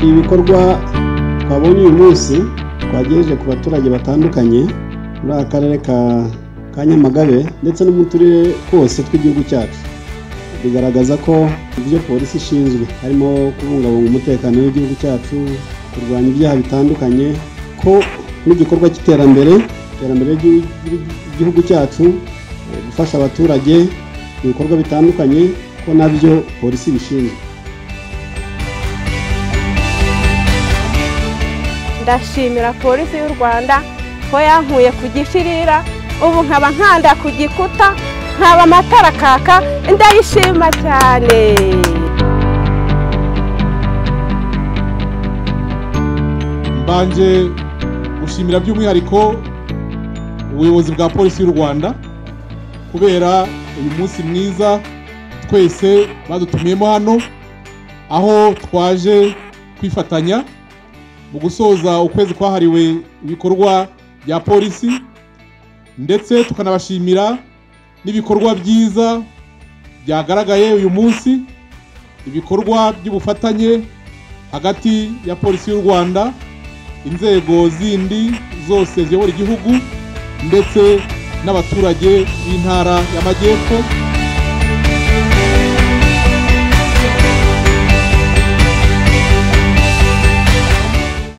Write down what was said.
ibikorwa twabonye uyu munsi twagejeje ku baturage batandukanye muri aka karere ka nyamagabe ndetse no mu turere twose tw'igihugu cyacu bigaragaza ko ibyo polisi ishinzwe harimo kubungabunga umutekano w'igihugu cyacu kurwanya ibyaha bitandukanye ko n'igikorwa cy'iterambere iterambere ry'igihugu cyacu gufasha abaturage mu bikorwa bitandukanye ko nabyo polisi bishinzwe ndashimira polisi y'u rwanda ko yankuye ku gishirira ubu nkaba nkanda ku gikuta nkaba amatara kaka ndayishima cyane mbanje gushimira by'umwihariko ubuyobozi bwa polisi y'u rwanda kubera uyu munsi mwiza twese badutumiyemo hano aho twaje kwifatanya mu gusoza ukwezi kwahariwe ibikorwa bya polisi ndetse tukanabashimira n'ibikorwa byiza byagaragaye uyu munsi ibikorwa by'ubufatanye hagati ya polisi y'u rwanda inzego zindi zose ziyobora igihugu ndetse n'abaturage b'intara y'amajyepfo